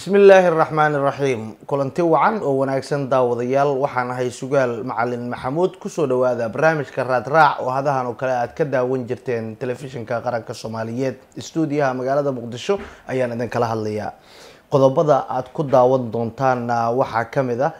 bismi illaahi araxmaani iraxiim kulanti wacan oo wanaagsan daawadayaal waxaan ahay sugaal macalin maxamuud kusoo dhawaada barnaamijka raadraac oo hadahan oo kale aad ka daawan jirteen telefishinka qaranka soomaaliyeed stuudiyaha magaalada muqdisho ayaan idin kala hadlayaa qodobada aad ku daawan doontaanna waxaa kamid ah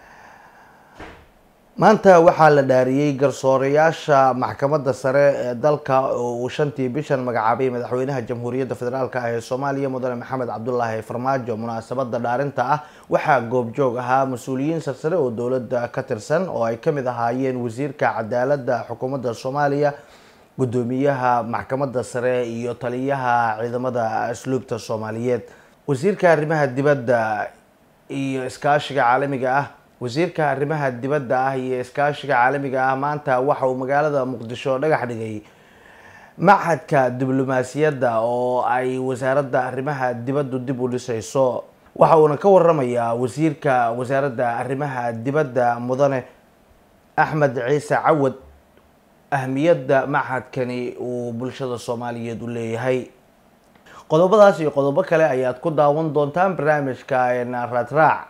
maanta waxaa la dhaariyey garsoorayaasha maxkamadda sare ee dalka oo uu shantii bishan magacaabay madaxweynaha jamhuuriyadda federaalk ah ee soomaaliya mudane maxamed cabdulaahi farmaajo munaasabada dhaarinta ah waxaa goobjoog ahaa mas-uuliyiin sarsare oo dowladda ka tirsan oo ay kamid ahaayeen wasiirka cadaaladda xukuumadda soomaaliya gudoomiyaha maxkamadda sare iyo taliyaha ciidamada asluubta soomaaliyeed wasiirka arrimaha dibadda iyo iskaashiga caalamiga ah wasiirka arrimaha dibadda ah iyo iskaashiga caalamiga ah maanta waxa uu magaalada muqdisho dhagax dhigay machadka diblomaasiyadda oo ay wasaaradda arrimaha dibaddu dib u dhisayso waxa uuna ka waramayaa wasiirka wasaaradda arrimaha dibadda mudane axmed ciise cawad ahmiyadda machadkani uu bulshada soomaaliyeed u leeyahay qodobadaas iyo qodobo kale ayaad ku daawan doontaan barnaamijka raadraac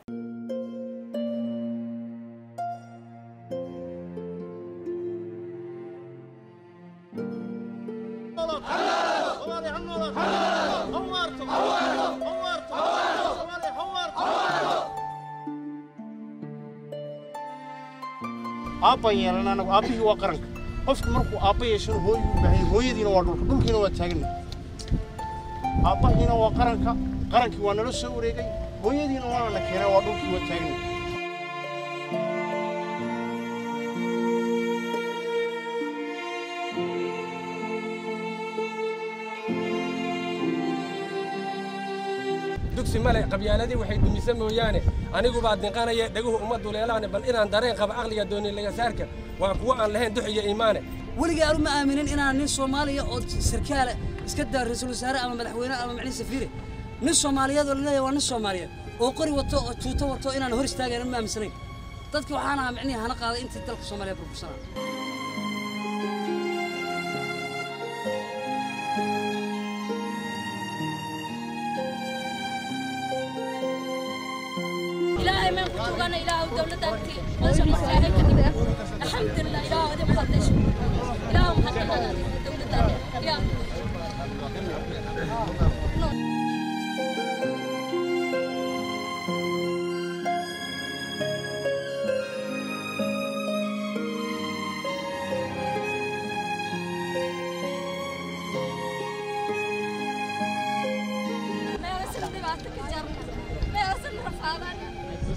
aabbaan yeelan anagu aabbihii waa qaranka qofku markuu aabba yeeshana hooyuu u baahan hooyadiina waa dhulka dhulkiina waa taagana aabbahiina waa qaranka qarankii waa nala soo wareegay hooyadiina waana na keenay waa dhulkii waa taagana dugsi male qabyaaladii waxay dumisa mooyaane anigu baa dinqanaya dheguhu uma duleelaane bal inaan dareen qaba aqliga dooni lagasaarka waa kuwo aan lahayn dux iyo iimaane weligay anu ma aaminin inaan nin soomaaliya oo sarkaale iska daa ra-iisul wasaare ama madaxweyne ama macni safiire nin soomaaliyeed oo laleeyahay waa nin soomaaliyeed oo qori wato oo tuuto wato inaan hor istaagayna ma aaminsanayn dadka waxaan ahaa micnihi hana qaaday intii dalka soomaaliya burbursanaa إلهي ما كنت أنا إله ودولة أنت ما شاء الله إلهي كذب الحمد لله إله ودي مقدش إله مقدش دولة يا ما يرسل دبعتك جرنا ما يرسل رفعنا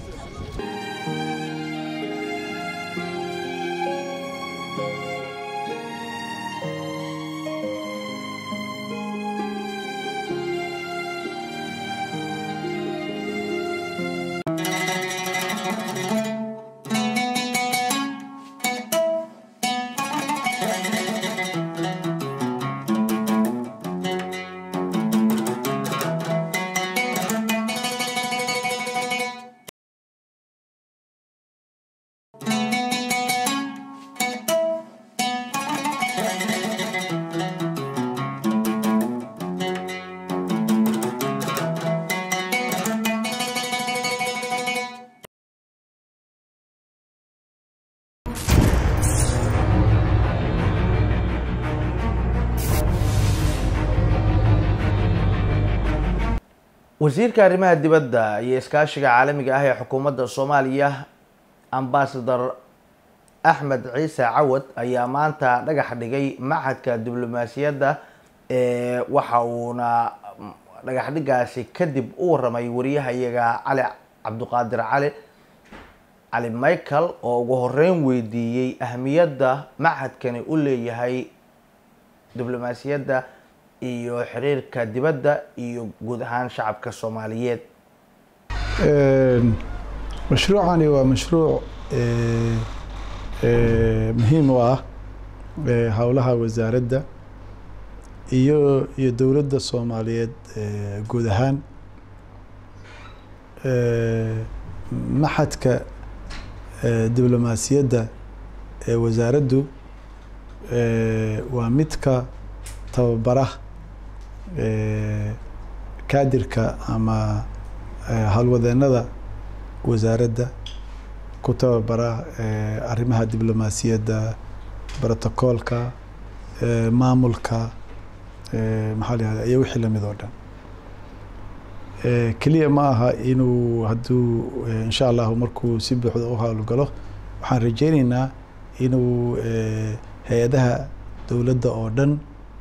wasiirka arrimaha dibadda iyo iskaashiga caalamiga ah ee xukuumadda soomaaliya ambasador axmed ciise cawad ayaa maanta dhagax dhigay machadka diblomaasiyadda ee waxa uuna dhagax dhigaasi kadib u waramay wariyahayaga cali cabdiqaadir cali cali michael oo ugu horeyn weydiiyey ahmiyadda machadkani u leeyahay diblomaasiyadda iyo xiriirka dibadda iyo guud ahaan shacabka soomaaliyeed mashruucani waa mashruuc muhiim u ah howlaha wasaaradda iyo iyo dowladda soomaaliyeed guud ahaan maxadka diblomaasiyadda ee wasaaraddu waa midka tababara kaadirka ama eh, howlwadeennada wasaaradda ku tababara eh, arrimaha diblomaasiyadda brotocoolka eh, maamulka eh, maxaa la yihahda iyo wixii lamid oo dhan Eh, keliya ma aha inuu hadduu eh, insha allahu markuu si buuxda u howlgalo waxaan rajeyneynaa inuu eh, hay-adaha dowladda oo dhan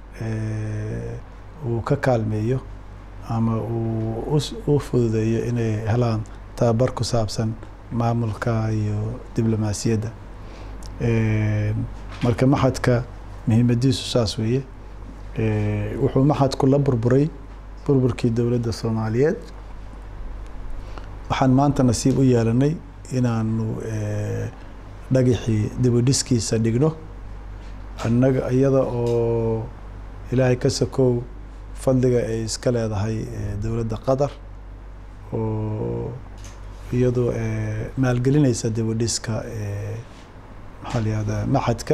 eh, uu ka kaalmeeyo ama uu us- u fududeeyo inay helaan tababar ku saabsan maamulka iyo diblomaasiyadda Eh, marka maxadka muhiimadiisu saas weeye Eh, wuxuu maxadku la burburay burburkii dowladda soomaaliyeed waxaan maanta nasiib u yeelanay inaanu eh, dhagixii dibudhiskiisa dhigno annaga iyada oo ilaahay ka sokow fadliga ay iska leedahay eh, dowladda qatar oo iyadoo eh, maalgelinaysa dibudhiska eh, maxaa la yihahdaa maxadka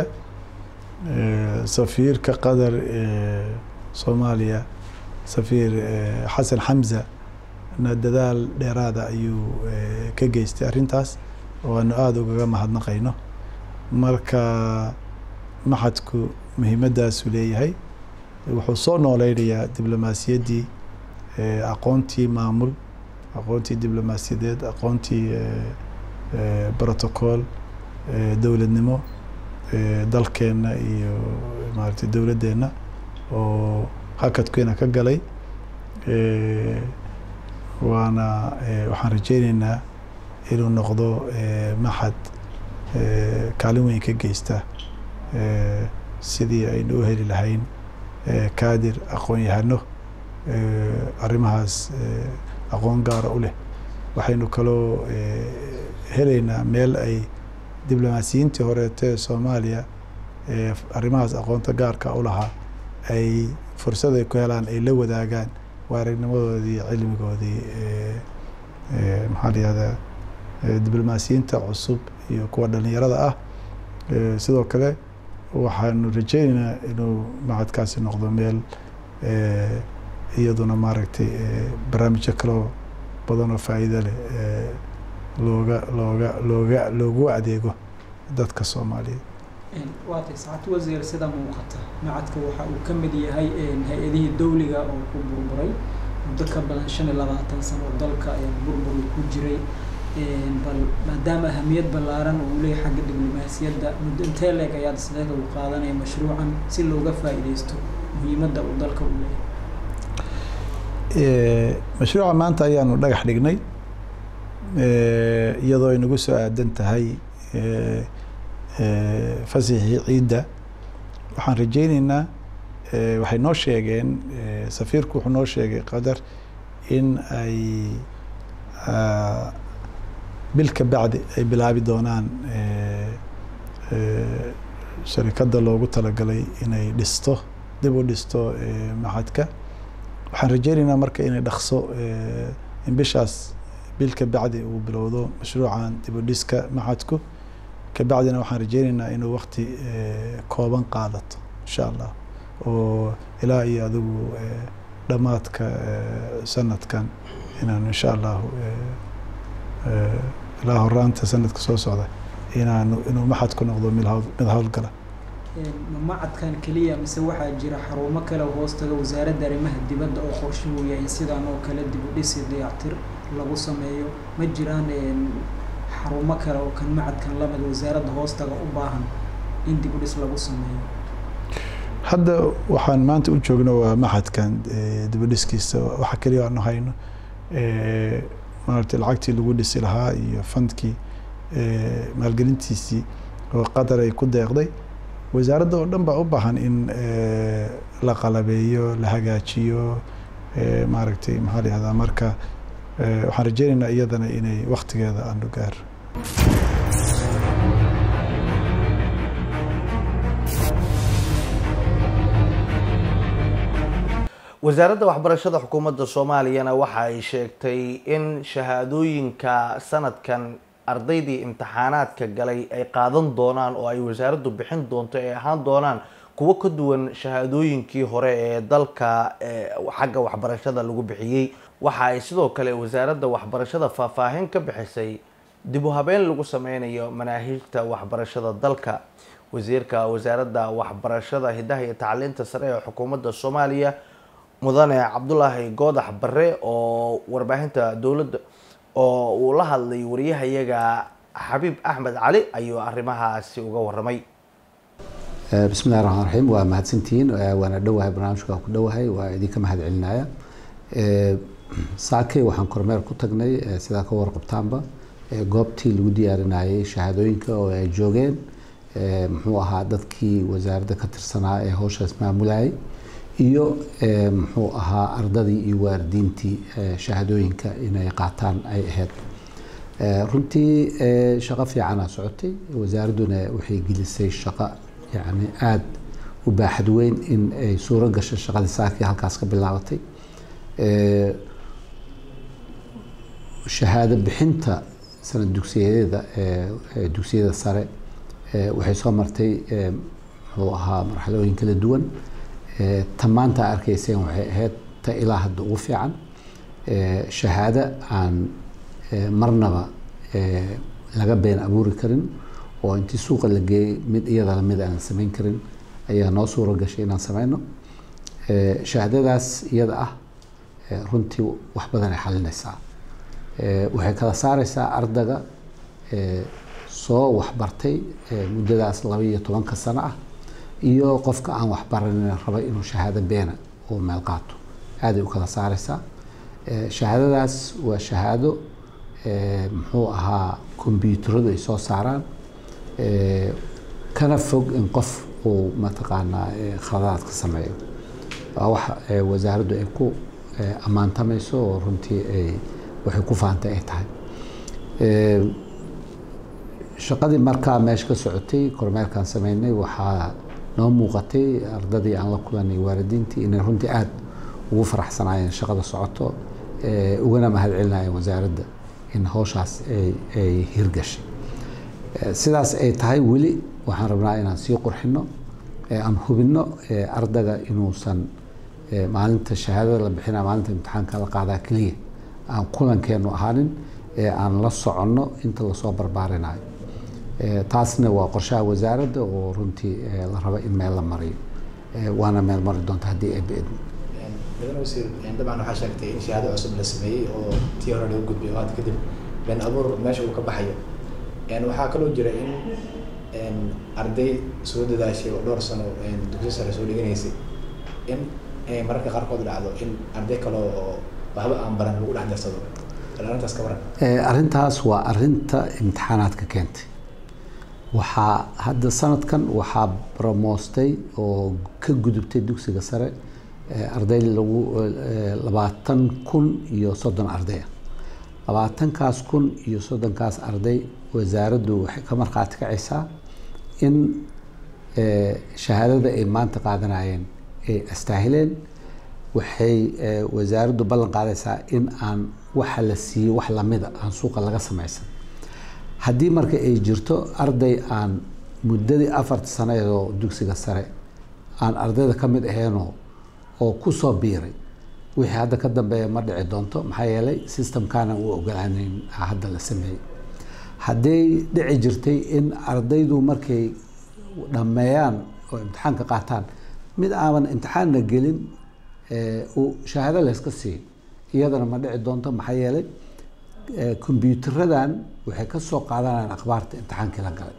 Eh, safiirka qatar ee soomaaliya safiir eh, xasan xamza na dadaal dheeraada ayuu eh, ka geystay arrintaas waanu aada ugaga mahadnaqayno marka maxadku muhiimadaasu leeyahay wuxuu soo nooleynayaa diblomaasiyaddii eh, aqoontii maamul aqoontii diblomaasiyadeed aqoontii eh, eh, protocol eh, dowladnimo eh, dalkeenna iyo maaragtay dowladdeenna oo hakadkeena ka galay Eh, waana eh, waxaan rajeyneynaa inuu noqdo eh, maxad eh, kaalin weyn ka geysta eh, sidii aynu u heli lahayn eh, kaadir aqoon-yahano eh, arrimahaas eh, aqoon gaara u leh waxaynu kaloo eh, helaynaa meel ay diblomaasiyiintii horeete ee soomaaliya ee arrimahaas aqoonta gaarka u lahaa ay fursad ay ku helaan ay la wadaagaan waa aragnimadoodii cilmigoodii ee ee maxaa la yihahdaa ee diblomaasiyiinta cusub iyo kuwa dhalinyarada ah ee sidoo kale waxaanu rajeyneynaa inuu macadkaasi noqdo meel ee iyaduna maaragtay ee barnaamijyo kaloo badan oo faa'iido leh ee looga looga looga loogu adeego dadka soomaaliyeed waa tay saacad wasiir sida muuqata macadka waxa uu ka mid yahay hay-adihii dowliga oo ku burburay muddo ka badan shan iyo labaatan sano oo dalka burbur ku jiray bal maadaama ahamiyad ballaaran uu leeyahay xagga diblomaasiyadda muddo intee leeg ayaad sideeda u qaadanaya mashruucan si looga faa'iidaysto muhiimadda uu dalka u leeyahay mashruuca maanta ayaanu dhagax dhignay iyadoo ay nagu soo aadan tahay fasixii ciidda waxaan rajeyneynaa waxay noo sheegeen safiirku wuxuu noo sheegay qadar in ay bil ka bacdi ay bilaabi doonaan sharikadda loogu talagalay inay dhisto dib u dhisto maxadka waxaan rajeyneynaa marka inay dhaqso in bishaas bil ka bacdi uu bilowdo mashruucan dib u dhiska maxadku kabacdina waxaan rajeyneynaa inuu wakti kooban qaadato insha allah oo ilaa iyo adigu dhammaadka sanadkan inaan insha allahu ilaa horaanta sanadka soo socda inaanu inuu maxadku noqdo mid hawl mid howlgala ma macadkan keliya mise waxaa jira xarumo kale oo hoostaga wasaaradda arrimaha dibadda oo qorshe uu yahay sidaan oo kale dib u dhisi dayactir lagu sameeyo ma jiraan xarumo kale oo kan macadkan lamid wasaaradda hoostaga u baahan in dib u dhis lagu sameeyo hadda waxaan maanta u joogno waa maxadkan dib u dhiskiisa waxa keliya aanu hayno maaragtay lacagtii lagu dhisi lahaa iyo fandkii maalgelintiisii oo qatar ay ku deeqday wasaaradda oo dhan baa u baahan in la qalabeeyo la hagaajiyo maaragtay maxaa la yihahdaa marka waxaan rajeyneynaa iyadana inay waktigeeda aanu gaaro wasaaradda waxbarashada xukuumadda soomaaliyana waxa ay sheegtay in shahaadooyinka sanadkan ardaydii imtixaanaadka galay ay qaadan doonaan oo ay wasaaraddu bixin doonto ay ahaan doonaan kuwo ka duwan shahaadooyinkii hore ee dalka xagga waxbarashada lagu bixiyey waxa ay sidoo kale wasaaradda waxbarashada faahfaahin ka bixisay dib u habeen lagu sameynayo manaahiijta waxbarashada dalka wasiirka wasaaradda waxbarashada hidaha iyo tacliinta sare ee xukuumadda soomaaliya mudane cabdulaahi goodax bare oo warbaahinta dowladda oo uu la hadlay wariyahayaga xabiib axmed cali ayuu arrimahaasi uga waramay bismillahi raxmaan raxiim waa mahadsantihiin waana dhowahay barnaamijka waa ku dhowahay waa idinka mahad celinaya saakey waxaan kormeer ku tagnay sidaa ka warqabtaanba goobtii lagu diyaarinayay shahaadooyinka oo ay joogeen muxuu ahaa dadkii wasaaradda ka tirsanaa ee howshaas maamulayay iyo muxuu ahaa ardadii iyo waalidiintii shahaadooyinka inay qaataan ay ahayd runtii shaqo fiicana socotay wasaaradduna waxay gelisay shaqo yani aada u baaxad weyn in ay suuro gasho shaqadii saakii halkaas ka bilaabatay shahaado bixinta sanad dugsiyadeeda dugsiyada sare waxay soo martay muxuu ahaa marxalooyin kala duwan ta maanta arkayseen waxay ahayd ta ilaa hadda ugu fiican shahaado aan marnaba laga been abuuri karin oo intii suuqa la geeyey mid iyada lamid aan samayn karin ayaa noo suuro gashay inaan sameyno shahaadadaas iyada ah runtii wax badan ay xalinaysaa waxay kala saareysaa ardaga soo waxbartay muddadaas laba iyo tobanka sano ah iyo qofka aan waxbaranin raba inuu shahaado beena uu meel qaato aaday u kala saareysaa shahaadadaas waa shahaado muxuu ahaa kombyuutaradu ay soo saaraan kana fog in qof uu mataqaanaa khaladaad ka sameeyo waa wax wasaaraddu ay ku ammaantamayso oo runtii ay waxay ku faantay ay tahay shaqadii markaa meesha ka socotay kormeerkaan sameynay waxaa noo muuqatay ardadii aan la kulanay waalidiintii inay runtii aada ugu faraxsanaayeen shaqada socoto ugana mahad celinayeen wasaaradda in howshaas ay hirgashay sidaas ay tahay weli waxaan rabnaa inaan sii qurxino aan hubino ardaga inuusan maalinta shahaadada la bixina maalinta imtixaanka la qaadaa keliya aan kulankeenu ahaanin aan la soconno inta lasoo barbaarinayo taasna waa qorshaha wasaaradda oo runtii la rabo in meel la mariyo waana meel mari doonta haddii ay beedmo mudane wasiir dabcan waxaa sheegtay in shahaado cusub la sameeyey oo tii hore lagu gudbiyo hadda kadib been abuur meesha uu ka baxayo waxaa kaloo jira in arday soo dadaashay oo dhowr sano dugsi sare soo dhiganaysay in mararka qaarkood dhacdo in arday kale oo waxba aan baran lagu dhex darsado arrintaas ka waran arrintaas waa arrinta imtixaanaadka keentay waxaa hadda sanadkan waxaa bromoostay oo ka gudubtay dugsiga sare arday lagu labaatan kun iyo soddon ardaya labaatankaas kun iyo soddonkaas arday wasaaraddu waxay ka markhaati kacaysaa in shahaadada ay maanta qaadanayeen ay astaahileen waxay wasaaraddu ballan qaadaysaa in aan waxa la siiyey wax lamida aan suuqa laga samaysan haddii marka ay jirto arday aan muddadii afarta sanadeedoo dugsiga sare aan ardayda ka mid aheenoo oo kusoo biiray wixii hadda ka dambeeya ma dhici doonto maxaa yeelay systemkaanan u ogolaaneyn hadda la sameeyey hadday dhici jirtay in ardaydu markay dhammeeyaan oo imtixaanka qaataan mid aaban imtixaanna gelin uu shahaado layska siiyo iyadana ma dhici doonto maxaa yeelay kombyuutaradan waxay ka soo qaadanayaan akhbaarta imtixaankii la galay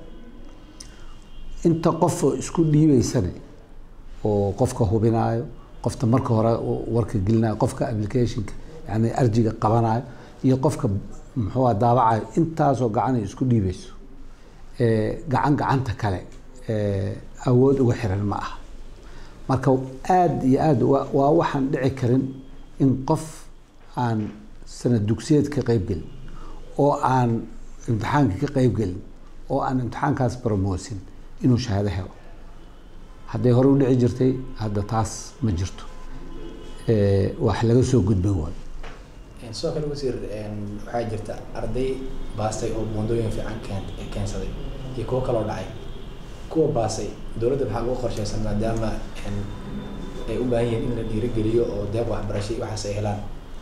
inta qof oo isku dhiibeysana oo qofka hubinaayo qofta marka hore warka gelinayo qofka applicationka yani arjiga qabanayo iyo qofka muxuu daabacayo intaasoo gacan ay isku dhiibeyso gacan gacanta kale awood uga xiran ma aha marka aada iyo aada waa waxaan dhici karin in qof aan sanad dugsiyeed ka qeybgelin oo aan imtixaanka ka qeybgelin oo aan imtixaankaas barmoosin inuu shahaado helo hadday hore u dhici jirtay hadda taas ma jirto wax laga soo gudbay waayo sidoo kale wasiir waxaa jirta arday baastay oo buundooyin fiican keen keensaday iyo kuwo kaloo dhacay kuwa baasay dowladda maxaa ugu qorsheysan maadaama ay u baahan yihiin in la dhiirigeliyo oo deeq waxbarasho iyo waxaas ay helaan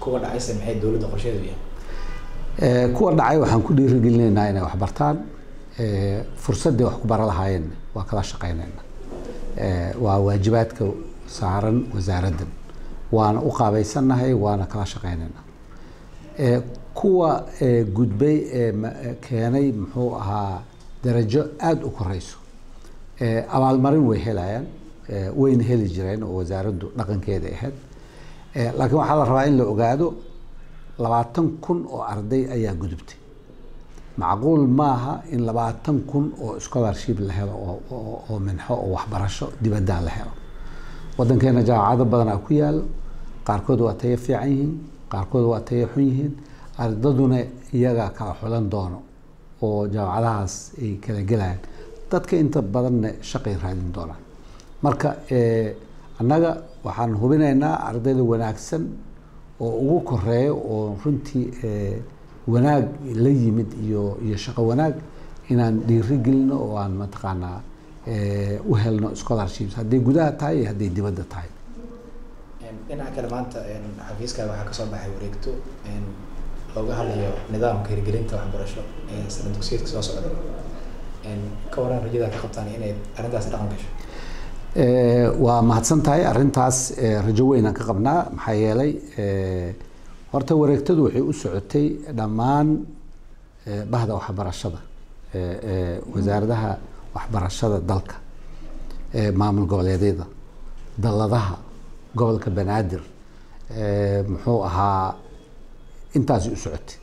kuwa dhacayse maxay dowladda qorsheedu yahay Eh, kuwa dhacay waxaan ku dhiirigelinaynaa inay wax bartaan Eh, fursaddii wax ku bara lahaayeen waa kala shaqaynaynaa Eh, waa waajibaadka saaran wasaaraddan waana u qaabaysannahay waana kala shaqaynaynaa Eh, kuwa eh, gudbay ee ma- eh, keenay muxuu ahaa darajo aada u koreyso Eh, abaalmarin way helayaan Eh, wayna heli jireen oo wasaaraddu dhaqankeeda ahayd Eh, laakiin waxaa la rabaa in la ogaado labaatan kun oo arday ayaa gudubtay macquul maaha in labaatan kun oo scholarship la helo oo- oo oo minxo oo waxbarasho dibaddaa la helo wadankeena jaamacado badanaa ku yaalo qaarkood waa tayo fiican yihiin qaarkood waa tayo xun yihiin ardaduna iyagaa kala xulan doono oo jaamacadahaas ay kala gelayaan dadka inta badanna shaqay raadin doonaan marka eh, annaga waxaan hubinaynaa ardayda wanaagsan oo ugu koreeyo oo runtii eh, wanaag la yimid iyo iyo shaqo wanaag inaan dhiiri gelino oo aan mataqaanaa eh, u helno scholarships hadday gudaha tahay iyo hadday dibadda tahay Een, dhinaca kale maanta een, xafiiska waxaa kasoo baxay wareegto een, looga hadlayo nidaamka hirgelinta waxbarasho ee sana dugsiyeedka soo socda Een, ka waran rajada ka qabtaan inay arrintaasi dhaqan gasho Eh, waa mahadsan tahay arrintaas eh, rajo weyn aan ka qabnaa maxaa yeelay eh, horta wareegtadu waxay u socotay dhammaan eh, bahda waxbarashada eh, eh, wasaaradaha waxbarashada dalka eh, maamul goboleedyada dalladaha gobolka banaadir eh, muxuu ahaa intaasi u socotay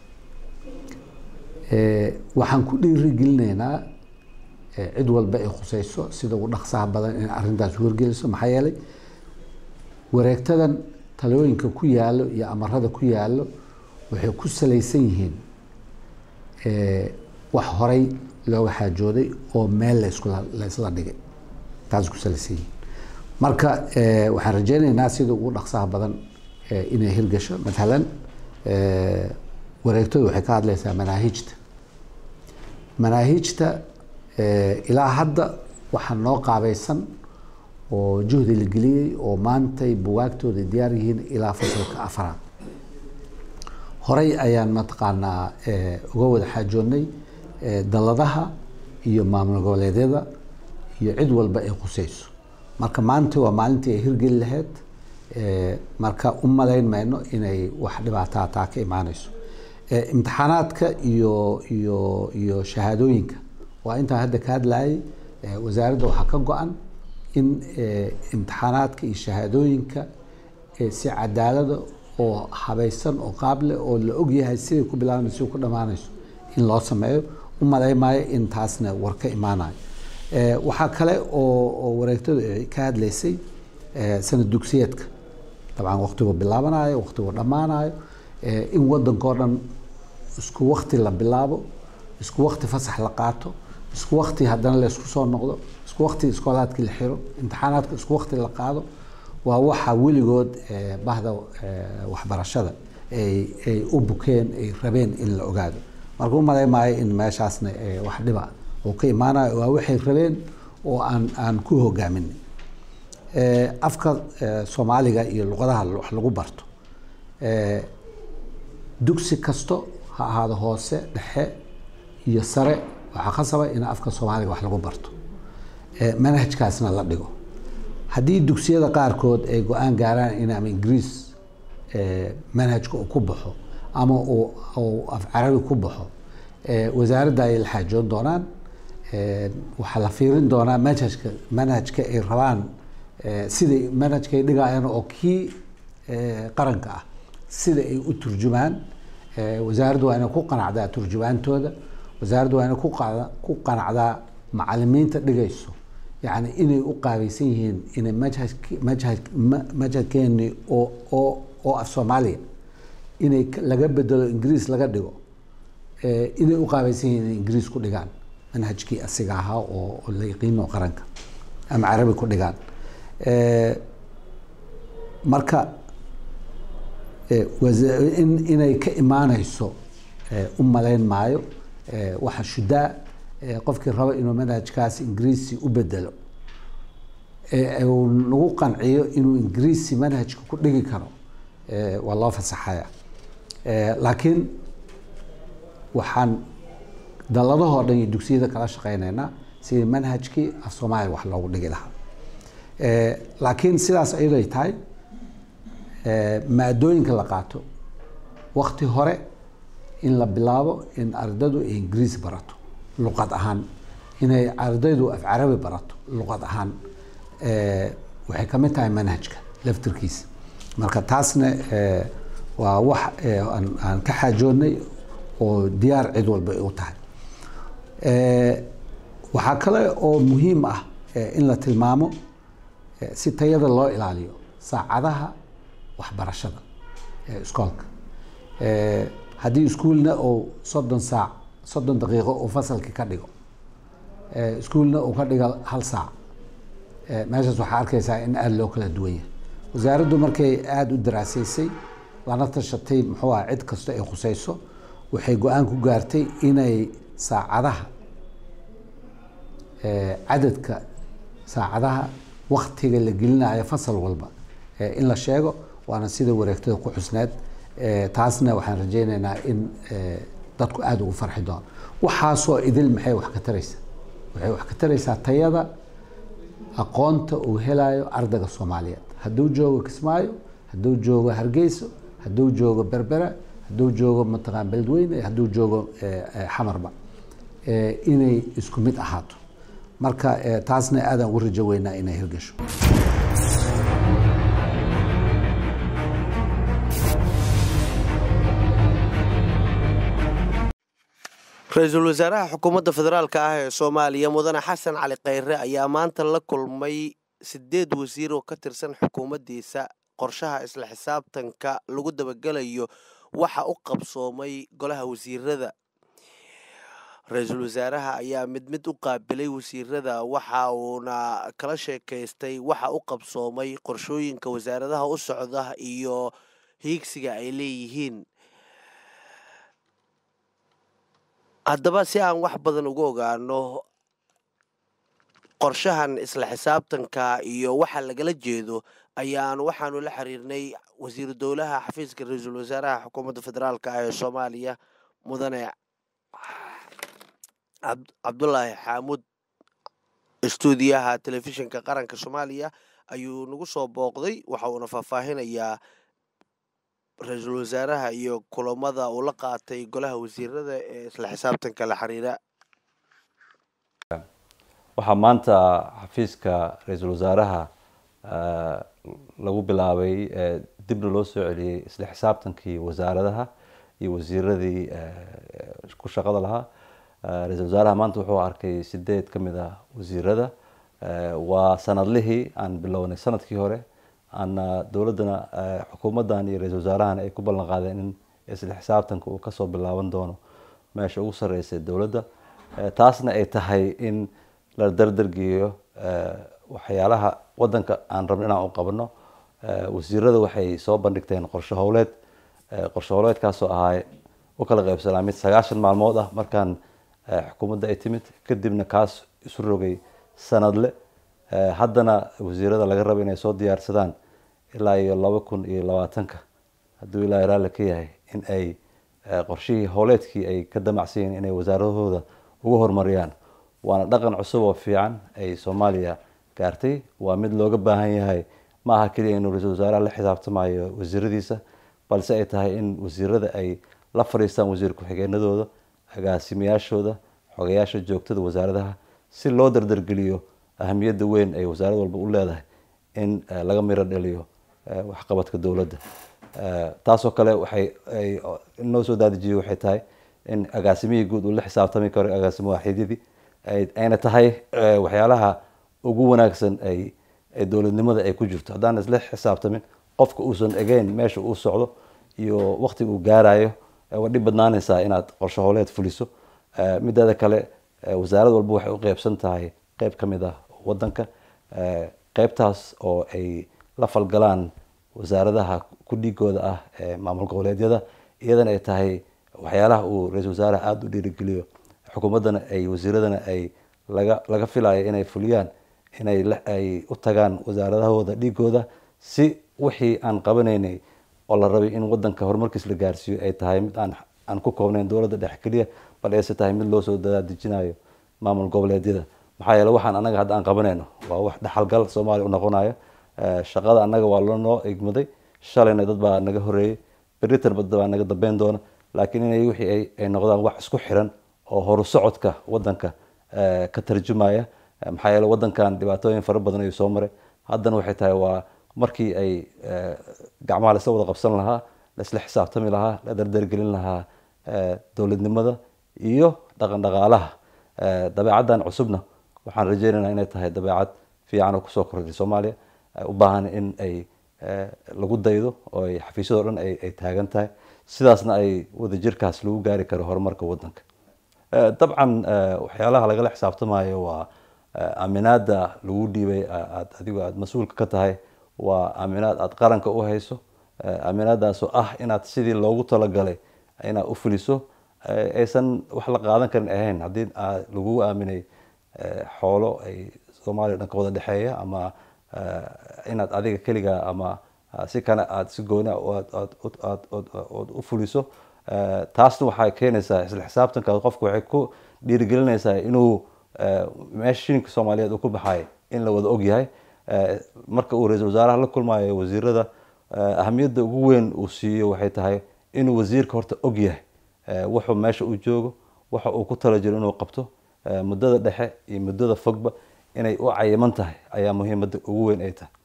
Eh, waxaan ku dhiiri gelinaynaa eh, cid walba ay khusayso sida ugu dhaqsaha badan in arrintaas wargeliso maxaa yeelay wareegtadan talooyinka ku yaalo iyo amarada ku yaalo waxay ku salaysan yihiin eh, wax horay looga xaajooday oo meel layskula laysla dhigay taas ku salaysan yihiin marka eh, waxaan rajeynaynaa sida ugu dhaqsaha badan eh, inay hirgasho matalan eh, wareegtadu waxay ka hadlaysaa manaahijta manaahijta eh, ilaa hadda waxaa noo qaabaysan oo juhdi la geliyey oo maantay bugaagtooda diyaar yihiin ilaa fasalka afaraad horey ayaan mataqaanaa eh, uga wada xaajoonnay eh, dalladaha iyo maamul goboleedyada iyo cid walba ay khusayso marka maanta waa maalintii ay hirgeli lahayd eh, marka u malayn mayno inay wax dhibaataa taa ka imaanayso Eh, imtixaanaadka iyo iyo iyo shahaadooyinka waa intaan hadda ka hadlayay eh, wasaaradda waxaa ka go-an in eh, imtixaanaadka iyo shahaadooyinka eh, si cadaalada oo habaysan oo qaable oo la ogyahay siday ku bilaabanayso siday ku dhammaanayso in loo sameeyo u malaymaayo in taasna war ka imaanayo Eh, waxaa kale oo oo wareegtadu ay ka hadlaysay eh, sanad dugsiyeedka dabcan waqtigu bilaabanayo waqtigu dhammaanayo eh, in wadankao dhan isku wakti la bilaabo isku wakti fasax la qaato isku wakti haddana la isku soo noqdo isku wakti iskoolaadkii la xiro imtixaanaadka isku wakti la qaado waa waxa weligood eh, bahda eh, waxbarashada ay ay u bukeen ay rabeen in la ogaado marka u malay maayo in meeshaasna eh, wax dhiba oo ka imaanayo waa waxay rabeen oo aan aan ku hogaaminay Eh, afka eh, soomaaliga iyo luqadaha wax lagu barto eh, dugsi kasto ha ahaado hoose dhexe iyo sare waxaa khasaba in afka soomaaliga wax lagu barto Eh, manhajkaasna la dhigo haddii dugsiyada qaarkood ay go-aan gaaraan in ama ingiriis eh, manhajka uu ku baxo ama uu uu af carabi ku baxo eh, wasaaradda ay la xaajoon doonaan Eh, waxaa la fiirin doonaa manhajka manhajka ay rabaan eh, siday manhajka ay dhigayaan oo kii eh, qaranka ah sida ay u turjumaan Eh, wasaaraddu waa inay ku qanacdaa turjumaantooda wasaaraddu waa inay ku qada- ku qanacdaa macalimiinta dhigayso yacni inay u qaabaysan yihiin inay manhajki manhaj ma- manhajkeeni oo oo oo af soomaaliya inay ka- laga bedelo ingiriis laga dhigo eh, inay u qaabaysan yihiin inay ingiriis ku dhigaan manhajkii asiga ahaa oo oo la yaqiino qaranka ama carabi ku dhigaan Eh, marka eh, wasa- in inay ka imaanayso eh, u malayn maayo eh, waxa shudaa eh, qofkii raba inuu manhajkaasi ingiriisi u bedelo ee uu nagu qanciyo inuu ingiriisi manhajka ku dhigi karo waa loo fasaxaya laakiin waxaan daladahoo dhan iyo dugsiyada kala shaqeyneynaa sidii manhajkii af soomaaliya wax loogu dhigi lahaa laakiin sidaas ayaday tahay maadooyinka la qaato wakti hore in la bilaabo in ardaydu ay ingiriis barato luqad ahaan inay ardaydu af carabi barato luqad ahaan waxay ka mid tahay manhajka laftirkiisa marka taasna waa wax aan ka xaajoodnay oo diyaar cid walba ay u tahay waxaa kale oo muhiim ah in la tilmaamo si tayada loo ilaaliyo saacadaha waxbarashada ee iskoolka haddii iskuulna uu soddon saac soddon daqiiqo uu fasalkii ka dhigo iskuulna uu ka dhigo hal saac meeshaas waxaa arkaysaa in aada loo kala duwan yahay wasaaraddu markay aada u daraasaysay lana tashatay muxuu ah cid kasta ay khuseyso waxay go-aan ku gaartay inay saacadaha cadadka saacadaha waktiga la gelinayo fasal walba in la sheego waana sida wareegtada ku xusneed taasna waxaan rajeyneynaa in dadku aada ugu farxi doono waxaasoo idil maxay wax ka taraysaa waxay wax ka taraysaa tayada aqoonta uu helayo ardayga soomaaliyeed hadduu joogo kismaayo hadduu joogo hargeyso hadduu joogo berbera hadduu joogo mataqaan beledweyne hadduu joogo xamarba inay isku mid ahaato marka taasna aadaan ugu rajo weynaa inay hirgasho ra-iisul wasaaraha xukuumadda federaalk ah ee soomaaliya mudane xasan cali kheyre ayaa maanta la kulmay sideed wasiir oo ka tirsan xukuumaddiisa qorshaha isla xisaabtanka lagu dabagelayo waxa u qabsoomay golaha wasiirada ra-iisul wasaaraha ayaa mid mid u qaabilay wasiirada waxa uuna kala sheekaystay waxa u qabsoomay qorshooyinka wasaaradaha u socda iyo hiigsiga ay leeyihiin haddaba si aan wax badan uga ogaano qorshahan isla xisaabtanka iyo waxa lagala jeedo ayaan waxaanu la xiriirnay wasiiru dowlaha xafiiska ra-iisul wasaaraha xukuumadda federaalk ah ee soomaaliya mudane cabdulaahi xaamuud stuudiyaha telefishinka qaranka soomaaliya ayuu nagu soo booqday waxa uuna faahfaahinayaa ra-iisul wasaaraha iyo kulamada uu la qaatay golaha wasiirada ee isla xisaabtanka la xiriira waxaa maanta xafiiska ra-iisul wasaaraha lagu bilaabay dibna loo soo celiyey isla xisaabtankii wasaaradaha iyo wasiiradii ku shaqada lahaa ra-iisul wasaaraha maanta wuxuu arkay sideed ka mid ah wasiirada waa sanadlihii aan bilownay sanadkii hore ana dowladdana xukuumaddan iyo ra-iisul wasaarahana ay ku ballan qaadeen in isla xisaabtanka uu kasoo bilaaban doono meesha ugu sarreysay dowladda taasna ay tahay in la dardargeeyo waxyaalaha waddanka aan rabno inaan u qabno wasiirada waxay soo bandhigteen qorshe howleed qorshe howleedkaasoo ahaa u kala qaybsanaa mid sagaashan maalmood ah markaan xukuumadda ay timid kadibna kaas isu rogay sanadle haddana wasiirada laga rabo inay soo diyaarsadaan ilaa iyo laba kun iyo labaatanka hadduu ilaa raalli ka yahay in ay qorshihii howleedkii ay ka damacsan yihiin inay wasaaradahooda ugu horumariyaan waana dhaqan cusub oo fiican ay soomaaliya gaartay waa mid looga baahan yahay ma aha keliya inuu ra-iisul wasaaraha la xisaabtamayo wasiiradiisa balse ay tahay in wasiirada ay la fadhiistaan wasiir ku-xigeenadooda agaasimayaashooda xogayaasha joogtada wasaaradaha si loo dardargeliyo ahamiyadda weyn ay wasaarad walba u leedahay in laga miro dhaliyo waxqabadka dowladda taasoo kale waxay noo soo daadijiyey waxay tahay in agaasimihii guud uu la xisaabtami karo agaasimo waaxidyadii ayna tahay waxyaalaha ugu wanaagsan ay dowladnimada ay ku jirto haddaan isla xisaabtamin qofka uusan egeyn meesha uu socdo iyo waktiga uu gaarayo waa dhib badnaanaysaa inaad qorshe howleed fuliso mideeda kale wasaarad walba waxay u qeybsan tahay qeyb ka mid ah wadanka qeybtaas oo ay la falgalaan wasaaradaha ku dhigooda ah ee maamul goboleedyada iyadana ay tahay waxyaalaha uu ra-iisul wasaaraha aada u dhiirigeliyo xukuumaddana ay wasiiradana ay laga laga filayo inay fuliyaan inay ay u tagaan wasaaradahooda dhigooda si wixii aan qabanaynay oo la rabay in wadanka horumarkiis la gaarsiiyo ay tahay mid aan aan ku koobnayn dowladda dhexe keliya bal ayse tahay mid loo soo dadaadejinayo maamul goboleedyada maxaa yeele waxaan annaga hadda aan qabanayno waa wax dhaxalgal soomaaliya u noqonayo shaqada annaga waa loo noo egmaday shalayna dad baa naga horeeyey beritan dad baa naga dambeyn doona laakiin inay wixii ay ay noqdaan wax isku xiran oo horu socodka wadanka ka tarjumaya maxaa yeele wadankan dhibaatooyin fara badan ayuu soo maray haddana waxay tahay waa markii ay gacmaha laisla wada qabsan lahaa laisla xisaabtami lahaa la dardargelin lahaa dowladnimada iyo dhaqan dhaqaalaha dabeecaddan cusubna waxaan rajeynaynaa inay tahay dabeecad fiican oo kusoo kordhay soomaaliya u baahan in ay lagu daydo oo ay xafiisyadoo dhan ay taagan tahay sidaasna ay wadajirkaas lagu gaari karo horumarka wadanka dabcan waxyaalaha lagala xisaabtamayo waa aaminaada lagu dhiibay aad adigu aada mas-uulka ka tahay waa aaminaad aada qaranka u hayso aaminaadaasoo ah inaad sidii loogu talagalay inaad u fuliso aysan wax la qaadan karin ahayn haddii lagu aaminay xoolo ay soomaaliya dhan ka wada dhexeeya ama inaad adiga keliga ama si kale aada si gooni ood u fuliso taasna waxay keenaysaa isla xisaabtanka qofku waxay ku dhiirigelinaysaa inuu meesha shilinka soomaaliyeed uu ku baxay in la wada og yahay marka uu ra-iisul wasaaraha la kulmayo wasiirada ahamiyadda ugu weyn uu siiyo waxay tahay inuu wasiirka horta og yahay wuxuu meesha uu joogo waxa uu ku tala jiro inuu qabto muddada dhexe iyo muddada fogba inay u cayiman tahay ayaa muhiimadda ugu weyn ay tahay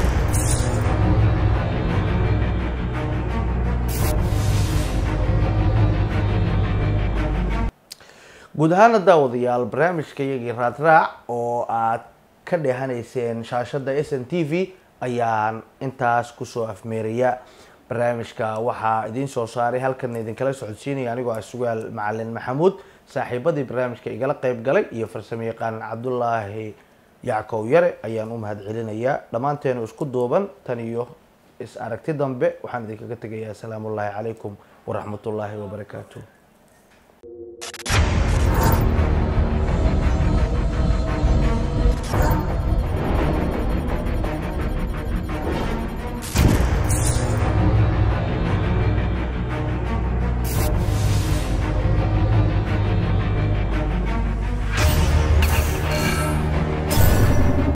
guud ahaana daawadayaal barnaamijka iyagii raadraac oo aad ka dheehanayseen shaashada s n t v ayaan intaas kusoo afmeeraya barnaamijka waxaa idiin soo saaray halkan idinkala socodsiinaya anigoo ah sugaal macalin maxamuud saaxiibadii barnaamijka igala qeyb galay iyo farsamo yaqaan cabdulaahi yackow yare ayaan u mahad celinayaa dhammaanteenu isku duuban tan iyo is aragti dambe waxaan idinkaga tegayaa asalaamu ullaahi calaykum waraxmatullaahi wabarakaatu